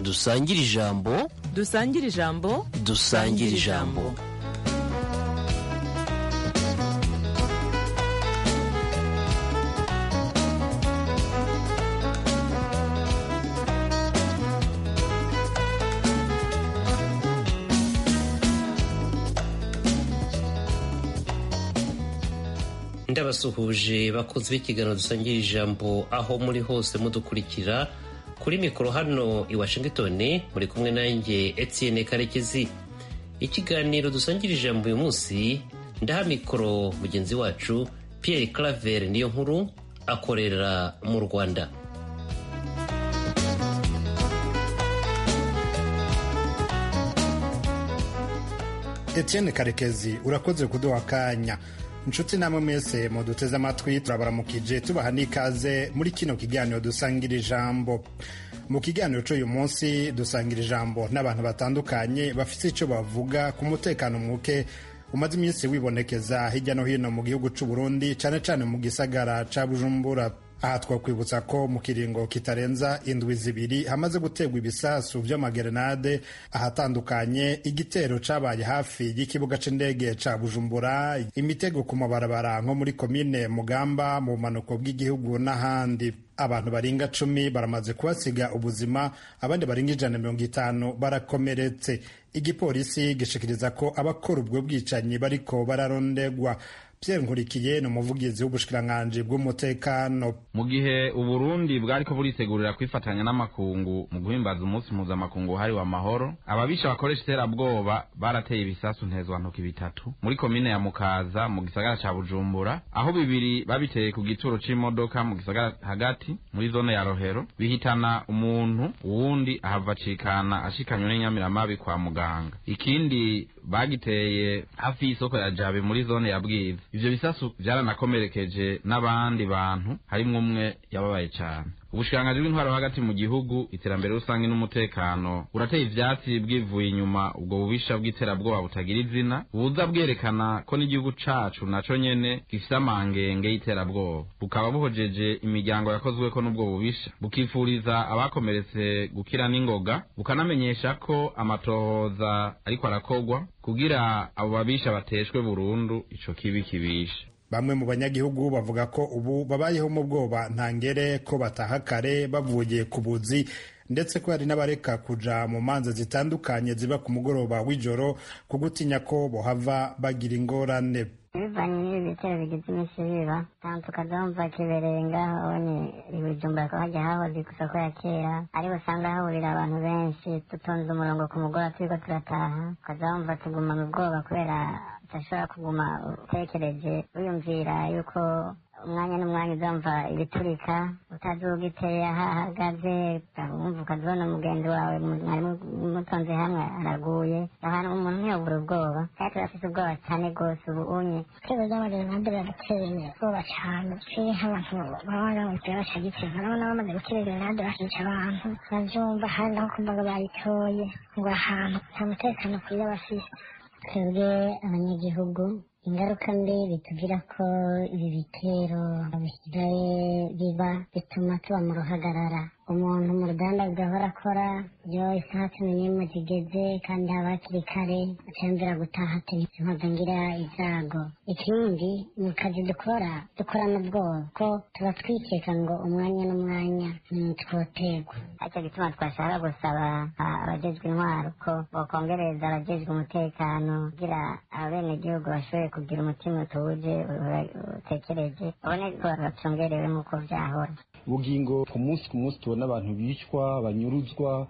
dusangire ijambo dusangire ijambo dusangire ijambo ndabasuhuje bakunze b'ikiganiro dusangira ijambo aho muri hose mudukurikira kuri mikoro hano i washington muri kumwe nanjye etienne karekezi ikiganiro dusangira ijambo uyu munsi ndaha mikoro mugenzi wacu pierre claver niyo nkuru akorera mu rwanda etienne karekezi urakoze kuduha akanya inshuti namwe mwese muduteze amatwi turabaramukije tubaha n'ikaze muri kino kiganiro dusangira ijambo mu kiganiro cy'uyu munsi dusangira ijambo n'abantu batandukanye bafite icyo bavuga ku mutekano muke umaze iminsi wibonekeza hirya no hino mu gihugu cy'u Burundi cyane cyane mu gisagara cya bujumbura aha twakwibutsa ko mu kiringo kitarenza indwi zibiri hamaze guterwa ibisasu by'amagerenade ahatandukanye igitero cabaye hafi y'ikibuga c'indege ca bujumbura imitego ku mabarabara nko muri komine mugamba mu bumanuko bw'igihugu n'ahandi abantu barenga cumi baramaze kuhasiga ubuzima abandi barenga ijana na mirongo itanu barakomeretse igipolisi gishikiriza ko abakora ubwo bwicanyi bariko bararondegwa Pierre Nkurikiye ni umuvugizi w'ubushikiranganji bw'umutekano mu gihe uburundi bwariko buritegurira kwifatanya n'amakungu mu guhimbaza umunsi mpuzamakungu wahariwe amahoro ababisha bakoresha iterabwoba barateye ibisasu ntezwantoki bitatu muri komine ya mukaza mu gisagara ca bujumbura aho bibiri babiteye ku gituro c'imodoka mu gisagara hagati muri zone ya rohero bihitana umuntu uwundi ahava acikana ashikanywe n'inyamiramabi kwa muganga ikindi bagiteye hafi y'isoko ya jabe muri zone ya bwiza ivyo bisasu vyaranakomerekeje n'abandi bantu harimwo umwe yababaye cane ubushikiranganji bw'intwaro hagati mu gihugu iterambere rusange n'umutekano burateye ivyatsi bwivuye inyuma ubwo bubisha bw'iterabwoba butagira izina buza bwerekana ko n'igihugu cacu naco nyene gifise amangenge y'iterabwoba bukaba buhojeje imiryango yakozweko n'ubwo bubisha bukifuriza abakomeretse gukira n'ingoga bukanamenyesha ko amatohoza ariko arakorwa kugira abo babisha bateshwe burundu ico kibi kibisha bamwe mu banyagihugu bavuga ko ubu babayeho mu bwoba ntangere ko bataha kare bavuye ku buzi ndetse ko hari n'abareka kuja mu manza zitandukanye ziba ku mugoroba w'ijoro ku gutinya ko bohava bagira ingorane bivanye n'ibi bitero bigize iminsi biba ntabwo tukazumva kibereye ngaho ni ibijumba ko hajya hahoze ku isoko ya kera ariho usanga hahurira abantu benshi dutonze umurongo ku mugoroba turiko turataha ukazumva tuguma mu bwoba kubera udashobora kuguma utekereje wiyumvira yuko umwanya n'umwanya uzumva ibiturika utazi ugiteye aho ahagaze wumva ukazibona umugenzi wawe mwari mutonze hamwe araguye ahantu umuntu ntiyobura ubwoba kandi turafise ubwoba cyane rwose ubu unye ibitego by'amagerenade biraduteye ubwoba cyane turi nk'abantu baba baramutse bashagitse urabona bamaze gutera gerenade bakica abantu bavyumva hari naho kumva ngo bayitoye ngo ahantu nta mutekano kwiye bafise twebwe abanyagihugu ingaruka mbi bitugira ko ibi bitero bisigaye biba bituma tuba mu ruhagarara umuntu mu ruganda rugahora akora iyo isaha cumi n'imwe zigeze kandi haba hakiri kare acambira gutaha ati ngira izago ikindi mu kazi dukora dukorana ubwoba ko tuba twikeka ngo umwanya n'umwanya ntitwoterwa aricyo gituma twashaka gusaba abajejwe intwaro ko bokongereza abajejwe umutekano kugira abenegihugu bashoboye kugira umutima utuje utekereje ubone ko bacungerewe nk'uko vyahora ubugingo ku munsi ku munsi tubona abantu bicwa banyuruzwa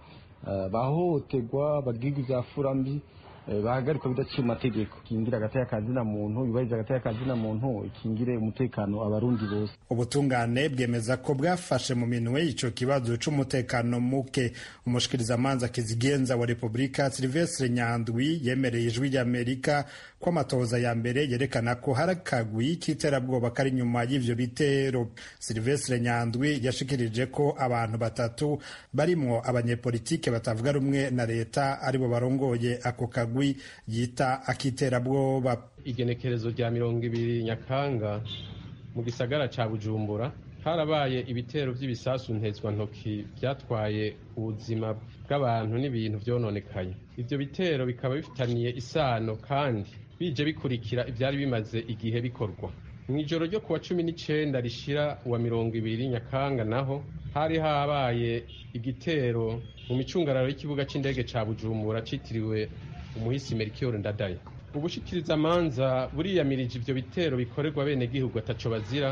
bahohoterwa bagirwa ivyafura mbi bahagarikwa bidaciye mu mategeko ikingira agateka kazina muntu yubahiriza agateka kazina muntu ikingire umutekano abarundi bose ubutungane bwemeza ko bwafashe mu minwe ico kibazo c'umutekano muke umushikirizamanza kizigenza wa repubulika silvestre nyandwi yemereye ijwi ry'amerika ko amatohoza ya mbere yerekana ko hari akagwi k'iterabwoba kari inyuma y'ivyo bitero silvestre nyandwi yashikirije ko abantu batatu barimwo abanyepolitike batavuga rumwe na leta aribo barongoye ako kagwi yita akiterabwoba igenekerezo rya mirongo ibiri nyakanga mu gisagara ca bujumbura harabaye ibitero by'ibisasu ntezwantoki byatwaye ubuzima bw'abantu n'ibintu byononekaye ibyo bitero bikaba bifitaniye isano kandi bije bikurikira ibyari bimaze igihe bikorwa mu ijoro ryo kuwa cumi n'icenda rishira uwa mirongo ibiri nyakanga naho hari habaye igitero mu micungararo y'ikibuga c'indege ca bujumbura citiriwe umuhisi merikiyoro ndadaye ubushikirizamanza buriyamirije ivyo bitero bikorerwa bene gihugu ataco bazira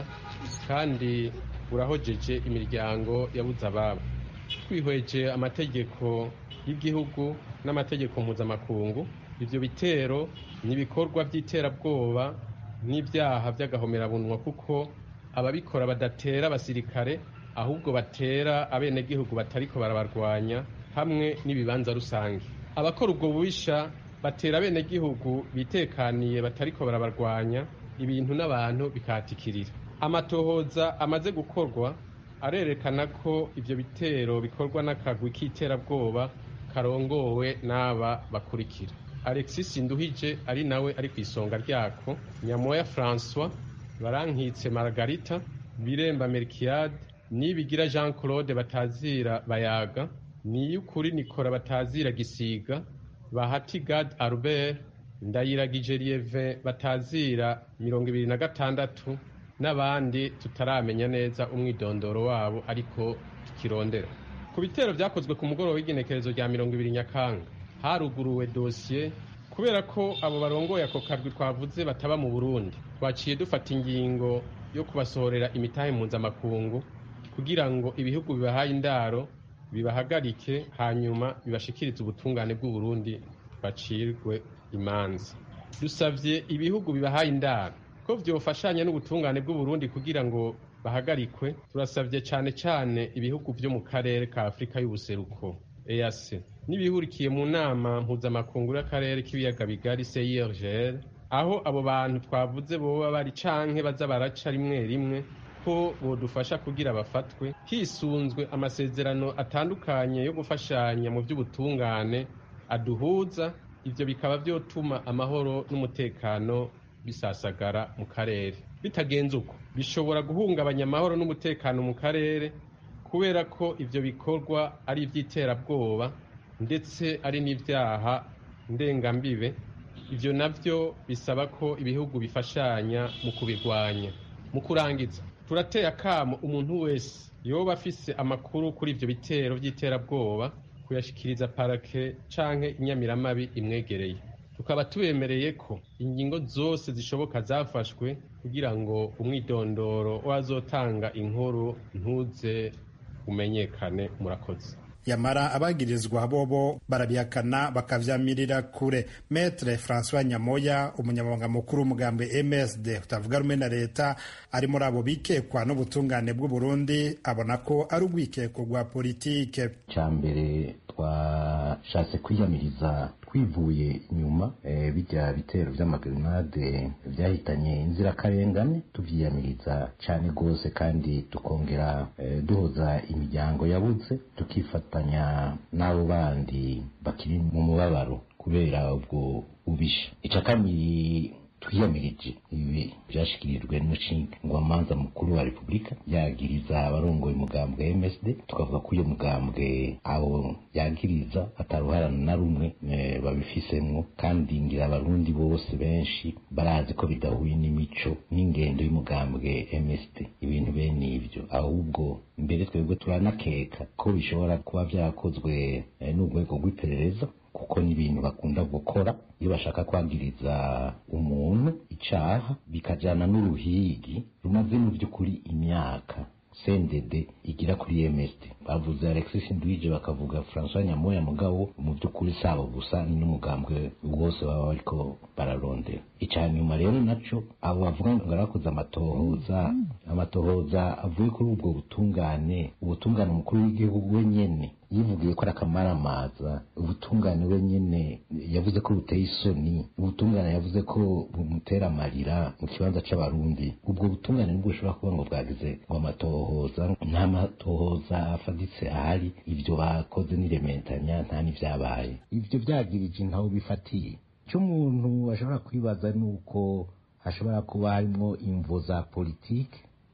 kandi burahojeje imiryango yabuze ababo twihweje amategeko y'igihugu n'amategeko mpuzamakungu ivyo bitero ni ibikorwa by'iterabwoba n'ibyaha by'agahomerabunwa kuko ababikora badatera abasirikare ahubwo batera abenegihugu batariko barabarwanya hamwe n'ibibanza rusange abakora ubwo bubisha batera abenegihugu bitekaniye batariko barabarwanya ibintu n'abantu bikahatikirira amatohoza amaze gukorwa arerekana ko ivyo bitero bikorwa n'akagwi k'iterabwoba karongowe n'aba bakurikira alexis nduhije ari nawe ari ku isonga ryako nyamoya francois barankitse margarita biremba merkiade nibigira jean claude batazira bayaga niyukuri nikora batazira gisiga bahati gad albert ndayiragije lieve batazira mirongo ibiri na gatandatu n'abandi tutaramenya neza umwidondoro wabo ariko tukirondera ku bitero byakozwe ku mugoroba w'igenekerezo rya mirongo ibiri nyakanga haruguruwe dosiye kubera ko abo barongoye ako karwi twavuze bataba mu burundi twaciye dufata ingingo yo kubasohorera imitahe mpuzamakungu kugira ngo ibihugu bibahaye indaro bibahagarike hanyuma bibashikirize ubutungane bw'uburundi bacirwe imanza dusabye ibihugu bibahaye indaro ko vyofashanya n'ubutungane bw'uburundi kugira ngo bahagarikwe turasabye cane cane ibihugu vyo mu karere ka afurika y'ubuseruko ease n'ibihurikiye mu nama mpuzamakungu y'akarere k'ibiyaga bigari CIRGL aho abo bantu twavuze boba bari canke baza baraca rimwe rimwe ko bodufasha kugira bafatwe hisunzwe amasezerano atandukanye yo gufashanya mu by'ubutungane aduhuza ivyo bikaba vyotuma amahoro n'umutekano bisasagara mu karere bitagenze uko bishobora guhungabanya amahoro n'umutekano mu karere kubera ko ivyo bikorwa ari ivy'iterabwoba ndetse ari n'ivyaha ndengambibe ivyo navyo bisaba ko ibihugu bifashanya mu kubirwanya mu kurangiza turateye akamo umuntu wese yoba afise amakuru kuri ivyo bitero vy'iterabwoba kuyashikiriza parake canke inyamiramabi imwegereye tukaba tubemereye ko ingingo zose zishoboka zafashwe kugira ngo umwidondoro wazotanga inkuru ntuze umenyekane murakoze yamara abagirizwa bobo barabihakana bakavyamirira kure metre francois nyamoya umunyamabanga mukuru w'umugambi msd utavuga rumwe na leta ari muri abo bikekwa n'ubutungane bw'uburundi abona ko ari urwikeko rwa politike ca mbere twashatse kwiyamiriza twivuye inyuma e, bijya bitero vy'amagrenade vyahitanye inzirakarengane tuvyiyamiriza cane gose kandi tukongera e, duhoza imiryango yabuze tukifatanya n'abo bandi bakiri mu mubabaro kubera ubwo ubisha ica kabiri twiyamirije ibi byashikirijwe n'umushingwamanza mukuru wa repubulika yagiriza abarongoye umugambwe wa msd tukavuga ko uyo mugambwe abo yagiriza ataruharana na rumwe e, babifisemwo kandi ngira abarundi bose benshi barazi ko bidahuye n'imico n'ingendo y'umugambwe msd ibintu bene ivyo ahubwo mbere twebwe turanakeka ko bishobora kuba vyakozwe e, n'urwego rw'iperereza kuko ni ibintu bakunda gukora iyo bashaka kwagiriza umuntu icaha bikajana n'uruhigi rumaze mu by'ukuri imyaka sendede igira kuri MSD bavuze Alexis Ndwije bakavuga François Nyamoya mugabo mu by'ukuri sabo gusa ni n'umugambwe wose baba bariko bararondera ica nyuma rero naco abo bavuga ngo barakoze amatohoza amatohoza avuye kuri ubwo butungane ubutungane umukuru w'igihugu wenyene yivugiye ko ari akamaramaza ubutungane wenyene yavuze ko buteye isoni ubutungane yavuze ko bumutera amarira mu kibanza c'abarundi ubwo butungane nibwo bushobora kuba ngo bwagize ngo amatohoza nta matohoza afaditse ahari ivyo bakoze n'irementanya nta n'ivyabaye ivyo vyagirije ntaho bifatiye icyo umuntu ashobora kwibaza ni uko hashobora kuba harimwo imvo za politike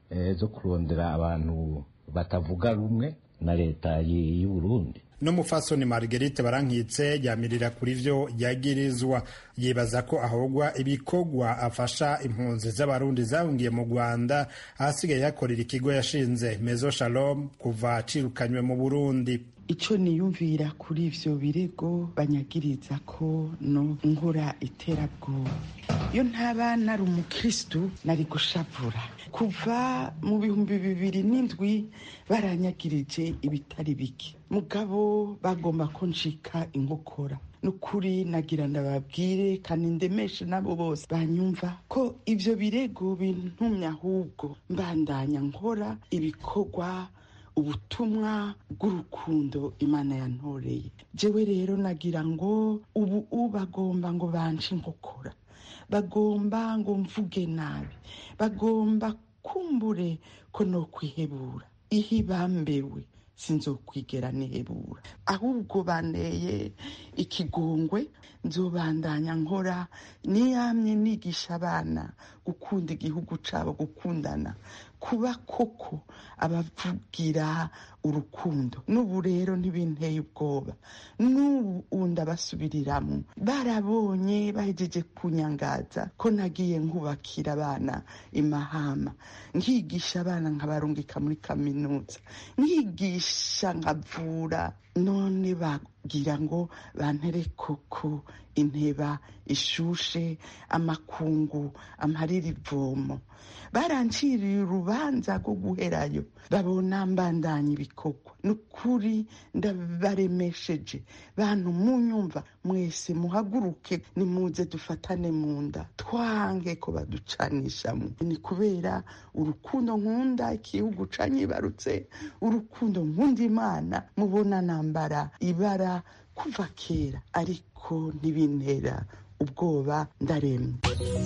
zo kurondera abantu batavuga rumwe na leta y'u Burundi n'umufasoni marguerite barankitse yamirira kuri vyo yagirizwa yibaza ko ahogwa ibikorwa afasha impunzi z'abarundi zahungiye mu rwanda ahasigaye yakorera ikigo yashinze mezo shalom kuva acirukanywe mu burundi icyo niyumvira kuri ivyo birego banyagiriza ko no nkora iterabwoba iyo ntaba nari umukristu nari gushavura kuva mu bihumbi bibiri n'indwi baranyagirije ibitari bike mugabo bagomba ko ncika inkokora nukuri nagira ndababwire kandi ndemeshe nabo bose banyumva ko ivyo birego bintumye ahubwo mbandanya nkora ibikorwa ubutumwa bw'urukundo imana yantoreye jewe rero nagira ngo ubu bagomba ngo banje inkokora bagomba ngo mvuge nabi bagomba kumbure ko no kwihebura ihe bambewe sinzokwigera nihebura ahubwo banteye ikigongwe nzobandanya nkora niyamye nigisha abana gukunda igihugu cabo gukundana kuba koko abavugira urukundo n'ubu rero ntibinteye ubwoba n'ubu ndabasubiriramwo barabonye bahejeje kunyangaza ko nagiye nkubakira abana imahama nkigisha abana nkabarungika muri kaminuza nkigisha nkavura none bagira ngo bantere koko inteba ishushe amakungu amparira ivomo baranciriye urubanza rwo guherayo babona mbandanya ibikorwa nukuri ndabaremesheje bantu munyumva mwese muhaguruke nimuze dufatane mu nda twange ko baducanishamo ni kubera urukundo nkunda igihugu canyibarutse urukundo nkunda imana mubona nambara ibara kuva kera ariko ntibintera ubwoba ndaremye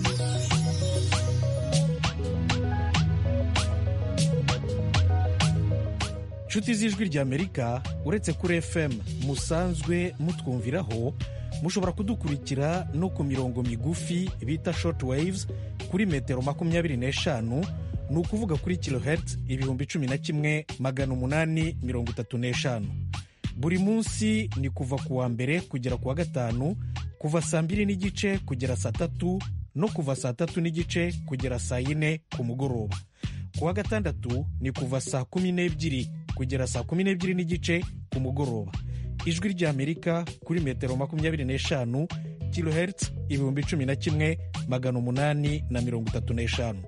inshuti z'ijwi ry'amerika uretse kuri fm musanzwe mutwumviraho mushobora kudukurikira no ku mirongo migufi bita short waves kuri metero makumyabiri n'eshanu ni ukuvuga kuri kilohertz ibihumbi cumi na kimwe magana umunani mirongo itatu n'eshanu buri munsi ni kuva ku wa mbere kugera ku wa gatanu kuva saa mbiri n'igice kugera saa tatu no kuva saa tatu n'igice kugera saa yine ku mugoroba ku wa gatandatu ni kuva saa kumi n'ebyiri kugera saa kumi n'ebyiri n'igice ku mugoroba ijwi ry'amerika kuri metero makumyabiri n'eshanu kilohertz ibihumbi cumi na kimwe magana umunani na mirongo itatu n'eshanu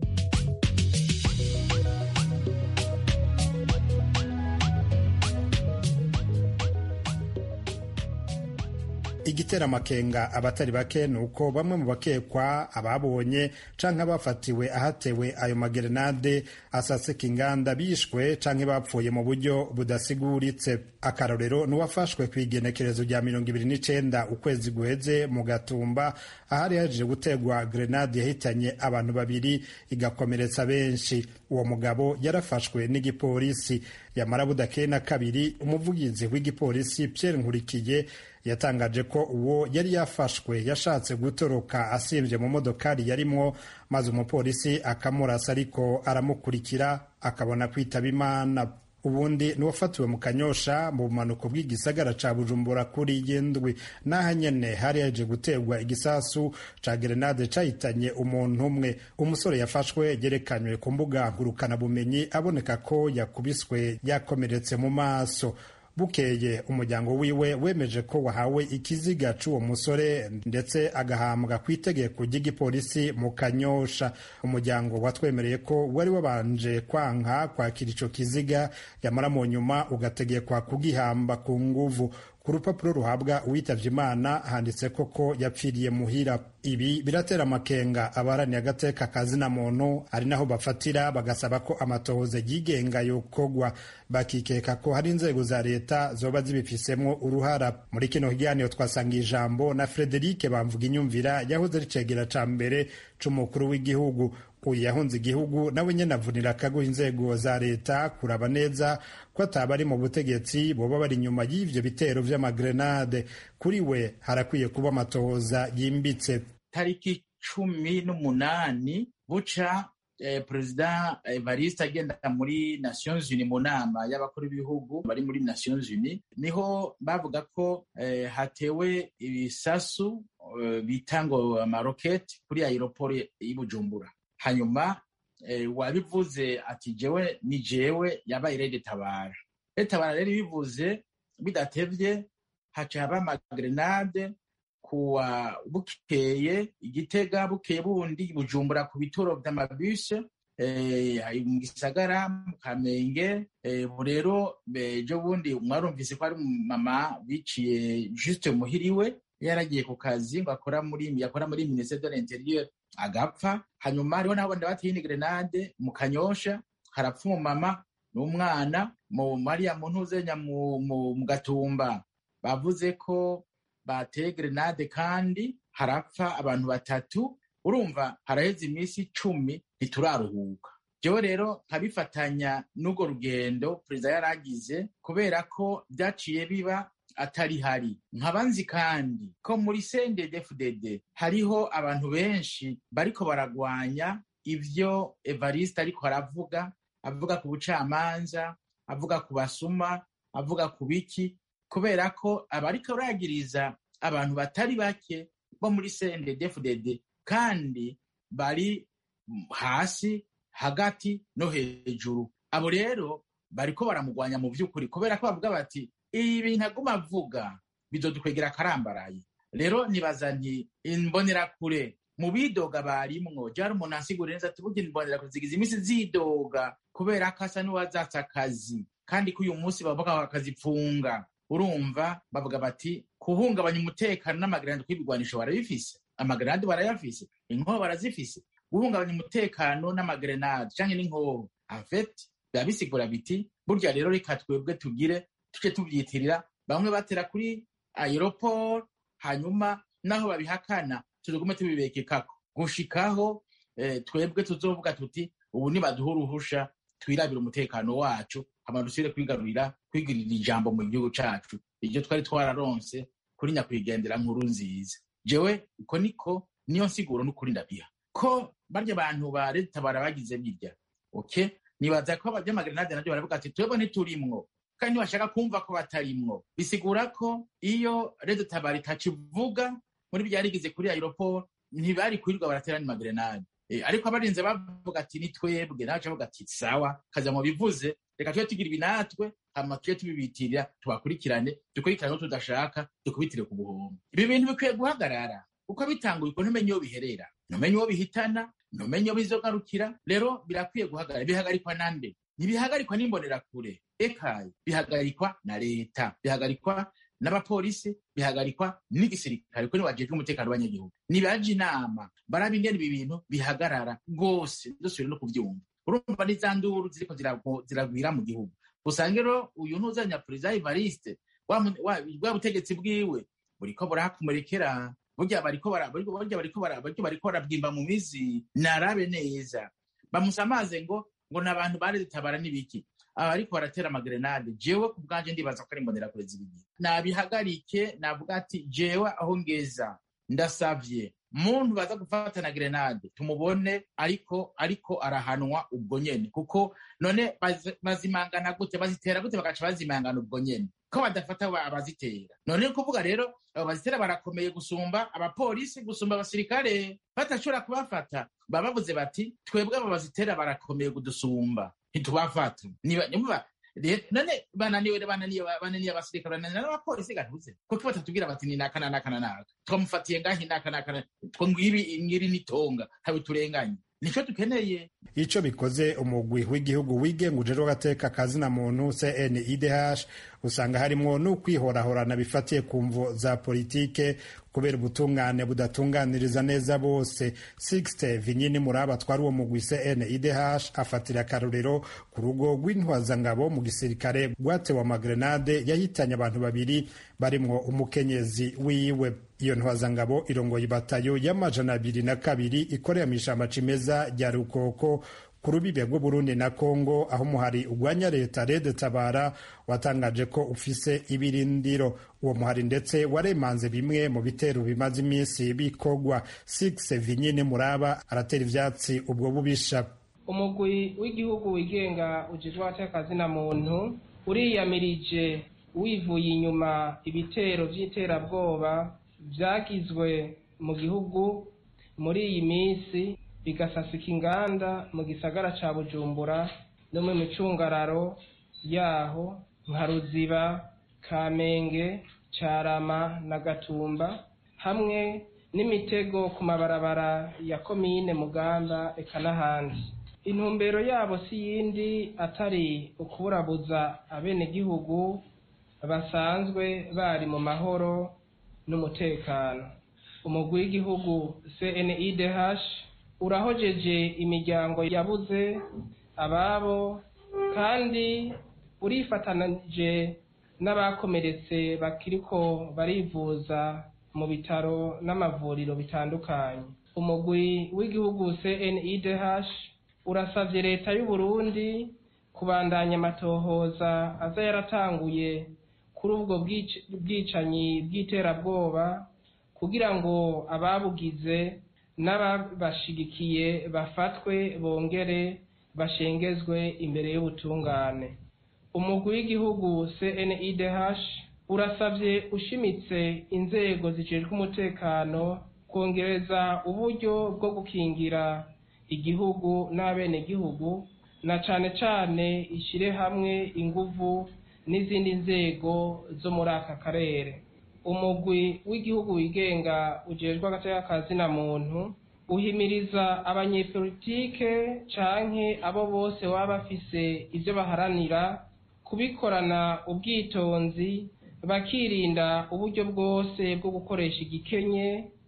igitera amakenga abatari bake ni uko bamwe mu bakekwa ababonye canke abafatiwe ahatewe ayo magerenade asasika inganda bishwe canke bapfuye mu buryo budasiguritse akarorero n'uwafashwe ku igenekerezo rya mirongo ibiri n'icenda ukwezi guheze mu gatumba ahari yaje gutegwa grenade yahitanye abantu babiri igakomeretsa benshi uwo mugabo yarafashwe n'igipolisi yamara budakeye na kabiri umuvugizi w'igipolisi Pierre Nkurikiye yatangaje ko uwo yari yafashwe yashatse gutoroka asimbye mu modokari yarimwo maze umupolisi akamurasa ariko aramukurikira akabona kwitaba imana ubundi n'uwafatiwe mu kanyosha mu bumanuko bw'igisagara ca bujumbura kuri y'indwi n'aha nyene hari yaje guterwa igisasu ca gerenade cahitanye umuntu umwe umusore yafashwe yerekanywe ku mbuga ngurukanabumenyi aboneka ko yakubiswe yakomeretse mu maso bukeye umuryango wiwe wemeje ko wahawe ikiziga c'uwo musore ndetse agahambwa ku itegeko ry'igipolisi mu kanyosha umuryango watwemereye ko wari wabanje kwanka kwakira ico kiziga yamara mu nyuma ugategekwa kugihamba ku nguvu ku rupapuro ruhabwa uwitavye imana handitse koko yapfiriye muhira ibi biratera amakenga abaharaniye agateka kazina muntu ari naho bafatira bagasaba ko amatohoza yigenga yokogwa bakikeka ko hari inzego za leta zoba zibifisemwo uruhara muri kino kiganiro twasanga ijambo na frederike bamvuga inyumvira yahoze ari cegera ca mbere c'umukuru w'igihugu uyu yahunze igihugu nawe nyene avunira akaguha inzego za leta kuraba neza ko ataba ari mu butegetsi boba bari inyuma y'ivyo bitero vy'amagrenade kuri we harakwiye kuba amatohoza yimbitse tariki cumi n'umunani buca eh, perezida evariste agenda muri nations unis mu nama y'abakuru b'ibihugu bari muri nations unis niho bavuga ko eh, hatewe ibisasu eh, bita ngo amaroketi kuri aeroport y'i bujumbura hanyuma eh, wabivuze ati jewe ni jewe yabaye rede tabara rede tabara rero ibivuze bidatevye haca haba amagrenade kuwa bukeye igitega bukeye bundi bujumbura ku bituro vy'amabuse eh, mu gisagara mu kamenge eh, ubu rero ejo bundi mwarumvise ko ari mama biciye juste muhiriwe yaragiye ku kazi ngo akora muri yakora muri ministère de l'intérieur agapfa hanyuma hariho n'abandi bateye ni grenade mu kanyosha harapfa umumama n'umwana mu mariya mu ntuzenya mu, mu, mu gatumba bavuze ko bateye grenade kandi harapfa abantu batatu urumva haraheze iminsi icumi ntituraruhuka jewe rero nkabifatanya n'urwo rugendo perezida yaragize kubera ko byaciye biba atari hari nkaba nzi kandi ko muri CNDD-FDD hariho abantu benshi bariko baragwanya ivyo Evariste ariko aravuga avuga ku bucamanza avuga ku basuma avuga ku biki kubera ko abariko baragiriza abantu batari bake bo muri CNDD-FDD kandi bari hasi hagati no hejuru abo rero bariko baramugwanya mu vy'ukuri kubera ko bavuga bati ibi bintu aguma avuga bizodukwegera akarambaraye rero nibaza nti imbonerakure mu bidoga barimwo jari umuntu ansigurira neza ati burya imbonerakure zigize iminsi zidoga kubera ko asa n'uwazatse akazi kandi ko uyu munsi bavuga bakazipfunga urumva bavuga bati kuhungabanya umutekano n'amagarandi kw'ibigwanisho barabifise amagarandi barayafise inkoho barazifise guhungabanya umutekano n'amagrenade canke n'inkoho afet biba bisigura biti burya rero reka twebwe tugire tuje tuvyitirira bamwe batera kuri aeroport hanyuma naho babihakana tuzogume tubibekekako gushikaho eh, twebwe tuzovuga tuti ubu nibaduha uruhusha twirabira umutekano wacu hama dusubire kwigarurira kwigirira ijambo mu gihugu cacu iryo twari twararonse kuri nyakwigendera nkuru nziza jewe uko niko niyo nsiguro n'ukuri ndabiha ko barya abantu ba leta barabagize birya okay nibaza ko abanyamagrenade navyo baravuga ati twebwe ntiturimwo kandi ntibashaka kumva ko batarimwo bisigura ko iyo leta tabara itakivuga muri byarigize kuri aeroport ntibari kwirirwa baraterana magrenade e, ariko abarinze bavuga ati ni twebwe nawe bavuga ati sawa kaza mu bivuze reka tube tugira ibi natwe hama tube tubibitirira tubakurikirane dukurikirane ko tudashaka dukubitire ku buhombo ibi bintu bikwiye guhagarara uko bitanguye uko ntumenye iyo biherera ntumenye uwo bihitana ntumenye iyo bizogarukira rero birakwiye guhagarara bihagarikwa nande ntibihagarikwa n'imbonerakure ekaye bihagarikwa na leta bihagarikwa n'abapolisi bihagarikwa n'igisirikare kuko nibajejwe umutekano w'abanyagihugu nibaje inama baraba ingene ibi bintu bihagarara rwose dusubire no kuvyumva urumva n'iza nduru ziriko ziragwira mu gihugu usanga rero uyu ntuzanya perezida evariste bwa butegetsi bwiwe buriko burahakomerekera burya bariko burya bariko bariko barabwimba mu mizi narabe neza bamusamaze ngo ngo n'abantu baretabara n'ibiki abariko baratera amagrenade jewe ku bwanje ndibaza ko ari imbonerakure z'ibigihe nabihagarike navuga ati jewe aho ngeza ndasavye muntu baza gufata na grenade tumubone ariko ariko arahanwa ubwo nyene kuko none bazimangana gute bazitera gute bagaca bazimangana ubwo nyene ko badafata abazitera none kuvuga rero abo bazitera barakomeye gusumba abapolisi gusumba abasirikare batashobora kubafata baba bavuze bati twebwe abo bazitera barakomeye kudusumba ntitubafata none bananiwe bananiye bananiye abasirikare bananiye n'abapolisi gatuze kuko batatubwira bati ni naka na naka na naka twamufatiye ngahi naka naka two ng'ibi ngiri nitonga ntawe turenganye nico dukeneye ico bikoze umugwi w'igihugu wigenga ujejwe agateka kazina muntu CNIDH usanga harimwo n'ukwihorahorana bifatiye ku mvo za politike kubera ubutungane budatunganiriza neza bose Sixte Vinyini Muraba twari uwo mugwi CNIDH afatira akarorero ku rugo rw'intwazangabo mu gisirikare rwatewe amagrenade yahitanye abantu babiri barimwo umukenyezi wiwe iyo ntwazangabo irongoye ibatayo y'amajana abiri na kabiri ikorera mu ishamba cimeza rya rukoko ku rubibe rw'uburundi na kongo aho umuhari ugwanya leta rede tabara watangaje ko ufise ibirindiro uwo muhari ndetse waremanze bimwe mu bitero bimaze iminsi bikogwa six vinyine muraba aratera ivyatsi ubwo bubisha umugwi w'igihugu wigenga ujejwe abatekazi na muntu uriyamirije wivuye inyuma ibitero by'iterabwoba byagizwe mu gihugu muri iyi minsi bigasasika inganda mu gisagara ca bujumbura no mu micungararo yaho nka ruziba kamenge carama na gatumba hamwe n'imitego ku mabarabara ya komine mugamba eka n'ahandi intumbero yabo si yindi atari ukuburabuza abenegihugu basanzwe bari mu mahoro n'umutekano umugwi w'igihugu cnidh urahojeje imiryango yabuze ababo kandi urifatanije n'abakomeretse bakiriko barivuza mu bitaro n'amavuriro bitandukanye umugwi w'igihugu cnidh urasavye leta y'u Burundi kubandanya amatohoza aza yaratanguye kuri ubwo bwicanyi bw'iterabwoba kugira ngo ababugize n'ababashigikiye bafatwe bongere bashengezwe imbere y'ubutungane umugwi w'igihugu cnidh urasavye ushimitse inzego zijejwe umutekano kongereza uburyo bwo gukingira igihugu n'abenegihugu na cane cane ishire hamwe inguvu n'izindi nzego zo muri aka karere umugwi w'igihugu wigenga ujejwe agateka na muntu uhimiriza abanyepolitike canke abo bose baba bafise ivyo baharanira kubikorana ubwitonzi bakirinda uburyo bwose bwo gukoresha igikenye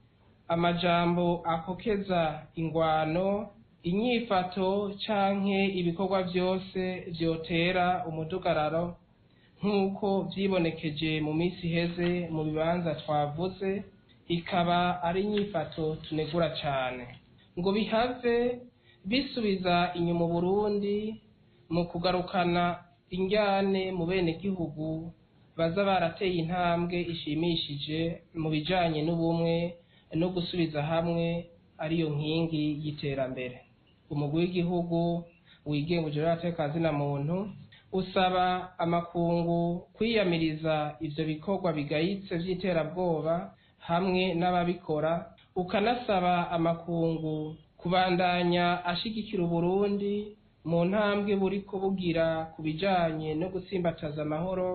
amajambo akokeza ingwano inyifato canke ibikorwa vyose vyotera umudugararo nk'uko vyibonekeje mu minsi iheze mu bibanza twavuze ikaba ari inyifato tunegura cane ngo bihave bisubiza inyuma Burundi mu kugarukana injyane mu benegihugu baza barateye intambwe ishimishije mu bijanye n'ubumwe no gusubiza hamwe ariyo nkingi y'iterambere umugwi w'igihugu wigenga ujejwe abatekazi na muntu usaba amakungu kwiyamiriza ivyo bikorwa bigayitse vy'iterabwoba hamwe n'ababikora ukanasaba amakungu kubandanya ashigikira uburundi mu ntambwe buriko bugira ku bijanye no gutsimbataza amahoro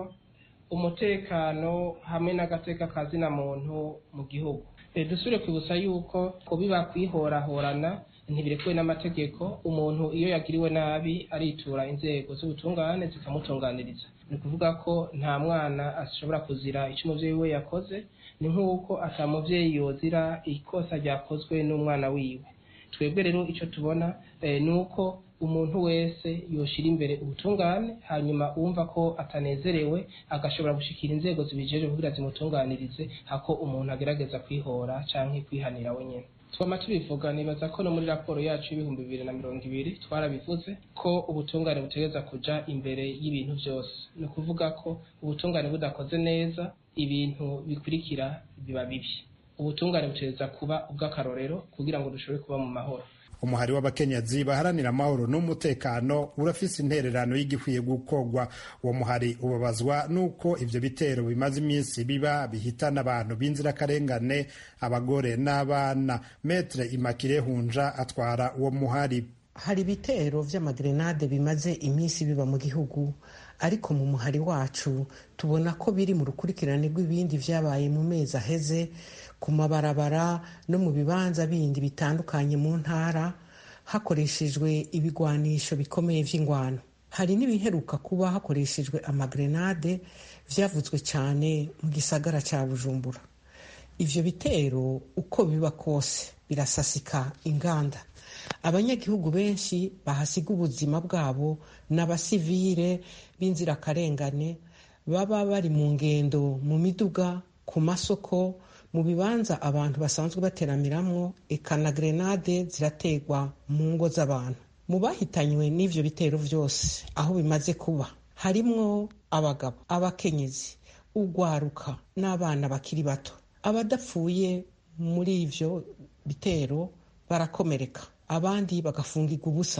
umutekano hamwe n'agateka kazina muntu mu gihugu dusubire kwibutsa yuko kubiba kwihorahorana ntibirekuwe n'amategeko umuntu iyo yagiriwe nabi aritura inzego z'ubutungane zikamutunganiriza ni ukuvuga ko nta mwana ashobora kuzira icyo umuvyeyi we yakoze ni nk'uko ata muvyeyi yozira ikosa ryakozwe n'umwana wiwe twebwe rero icyo tubona ni uko umuntu wese yoshira imbere ubutungane hanyuma wumva ko atanezerewe agashobora gushikira inzego zibijeje kugira zimutunganirize hako umuntu agerageza kwihora canke kwihanira wenyene twama tubivuga nibaza ko no muri raporo yacu y'ibihumbi bibiri na mirongo ibiri twarabivuze ko ubutungane butegereza kuja imbere y'ibintu vyose ni ukuvuga ko ubutungane budakoze neza ibintu bikurikira biba bibi ubutungane butegereza kuba ubw'akarorero kugira ngo dushobore kuba mu mahoro umuhari w'abakenyezi baharanira amahoro n'umutekano urafise intererano y'igikwiye gukorwa uwo muhari ubabazwa n'uko ivyo bitero bimaze iminsi biba bihitana abantu b'inzirakarengane abagore n'abana metre imakire hunja atwara uwo muhari hari ibitero vy'amagrenade bimaze iminsi biba mu gihugu ariko mu muhari wacu tubona ko biri mu rukurikirane rw'ibindi vyabaye mu mezi aheze ku mabarabara no mu bibanza bindi bitandukanye mu ntara hakoreshejwe ibigwanisho bikomeye vy'ingwano hari n'ibiheruka kuba hakoreshejwe amagrenade vyavuzwe cyane mu gisagara ca bujumbura ivyo bitero uko biba kose birasasika inganda abanyagihugu benshi bahasiga ubuzima bwabo n'abasivire b'inzirakarengane baba bari mu ngendo mu miduga ku masoko mu bibanza abantu basanzwe bateramiramwo eka na grenade zirategwa mu ngo z'abantu mu bahitanywe n'ivyo bitero vyose aho bimaze kuba harimwo abagabo abakenyezi ugwaruka n'abana bakiri bato abadapfuye muri ivyo bitero barakomereka abandi bagafungirwa ubusa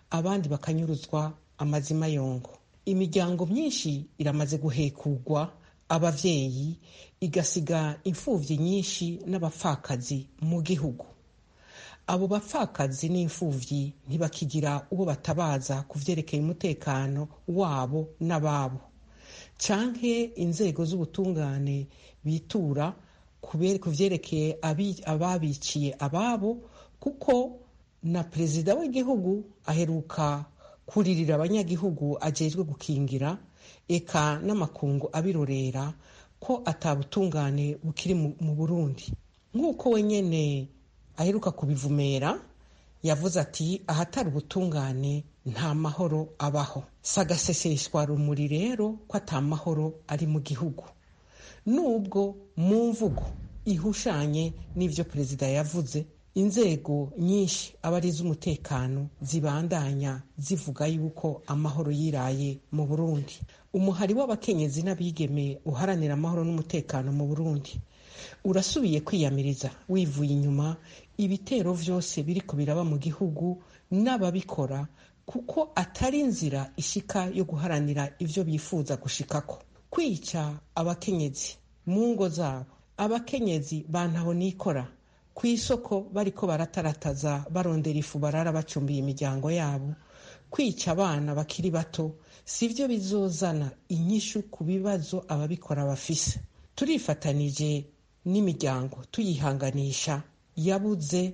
abandi bakanyuruzwa amazima yongo imiryango myinshi iramaze guhekugwa abavyeyi igasiga imfuvyi nyinshi n'abapfakazi mu gihugu abo bapfakazi n'imfuvyi ntibakigira uwo batabaza ku vyerekeye umutekano wabo n'ababo canke inzego z'ubutungane bitura ku vyerekeye ababiciye ababo kuko na perezida w'igihugu aheruka kuririra abanyagihugu ajejwe gukingira eka n'amakungu abirorera ko atabutungane bukiri mu burundi nk'uko wenyene aheruka kubivumera yavuze ati ahatari ubutungane nta mahoro abaho sagaseseshwa rumuri rero ko ata mahoro ari mu gihugu nubwo mu mvugo ihushanye n'ivyo perezida yavuze inzego nyinshi aba ari iz'umutekano zibandanya zivuga yuko amahoro yiraye mu burundi umuhari w'abakenyezi n'abigeme uharanira amahoro n'umutekano mu burundi urasubiye kwiyamiriza wivuye inyuma ibitero vyose biriko biraba mu gihugu n'ababikora kuko atari inzira ishika yo guharanira ivyo bifuza gushikako kwica abakenyezi mu ngo zabo abakenyezi bantaho nikora ku isoko bariko baratarataza barondera ifu barara bacumbiye imiryango yabo kwica abana bakiri bato sivyo bizozana inyishu ku bibazo ababikora bafise turifatanije n'imiryango tuyihanganisha yabuze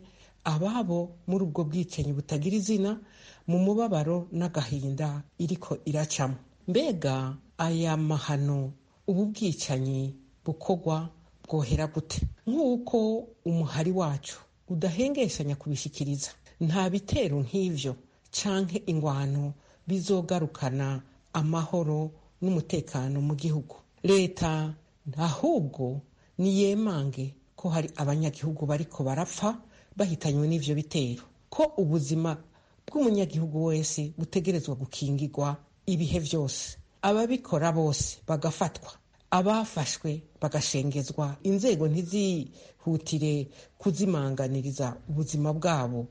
ababo muri ubwo bwicanyi butagira izina mu mubabaro n'agahinda iriko iracamo mbega aya mahano ubu bwicanyi bukorwa bwohera gute nk'uko umuhari wacu udahengeshanya kubishikiriza nta bitero nk'ivyo canke ingwano bizogarukana amahoro n'umutekano mu gihugu leta ahubwo niyemange ko hari abanyagihugu bariko barapfa bahitanywe n'ivyo bitero ko ubuzima bw'umunyagihugu wese butegerezwa gukingirwa ibihe vyose ababikora bose bagafatwa abafashwe bagashengezwa inzego ntizihutire kuzimanganiriza ubuzima bwabo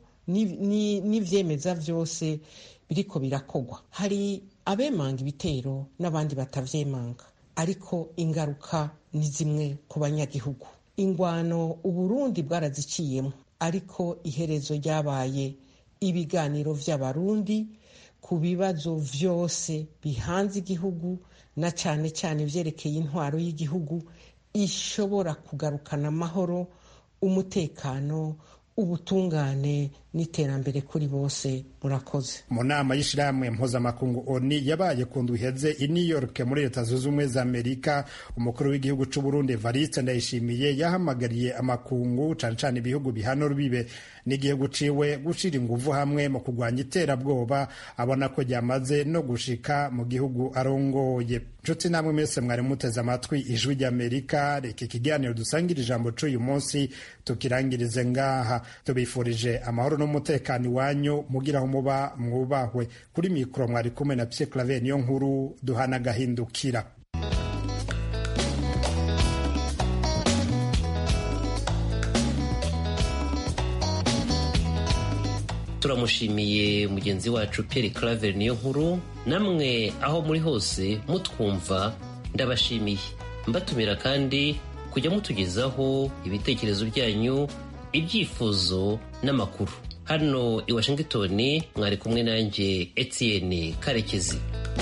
n'ivyemeza vyose biriko birakogwa hari abemanga ibitero n'abandi batavyemanga ariko ingaruka ni zimwe ku banyagihugu ingwano uburundi bwaraziciyemo ariko iherezo ryabaye ibiganiro vy'abarundi ku bibazo vyose bihanze igihugu na cane cane vyerekeye intwaro y'igihugu ishobora kugarukana amahoro umutekano ubutungane n'iterambere kuri bose murakoze mu nama y'ishirahamwe mpuzamakungu oni yabaye ku ndwi iheze i new york muri leta zunze ubumwe za amerika umukuru w'igihugu c'u burundi evariste ndayishimiye yahamagariye amakungu cane cane ibihugu bihana rubibe n'igihugu ciwe gushira inguvu hamwe mu kurwanya iterabwoba abona ko ryamaze no gushika mu gihugu arongoye nshuti namwe mwese mwari muteze amatwi ijwi ry'amerika reka ikiganiro dusangira ijambo c'uyu munsi tukirangirize ngaha tubifurije amahoro n'umutekano iwanyu mugira aho muba mwubahwe kuri mikoro mwari kumwe na pye clave niyo nkuru duhana agahindukira turamushimiye mugenzi wacu Pierre Claver niyo nkuru namwe aho muri hose mutwumva ndabashimiye mbatumira kandi kujya mutugezaho ibitekerezo byanyu ibyifuzo n'amakuru hano i Washington mwari kumwe nanjye Etienne Karekezi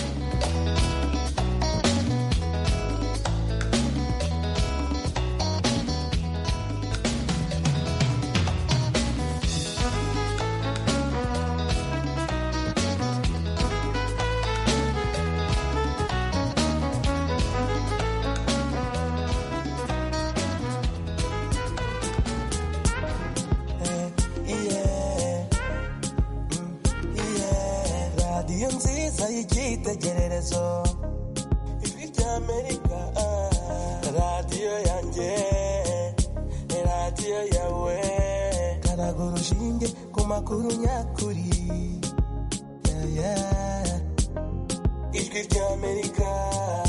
radiyo nziza y'icyitegererezo ijwi ry'amerika radiyo yanjye radiyo yawe karaga urushinge ku makuru nyakuri Yeah, yeah. ijwi ry'amerika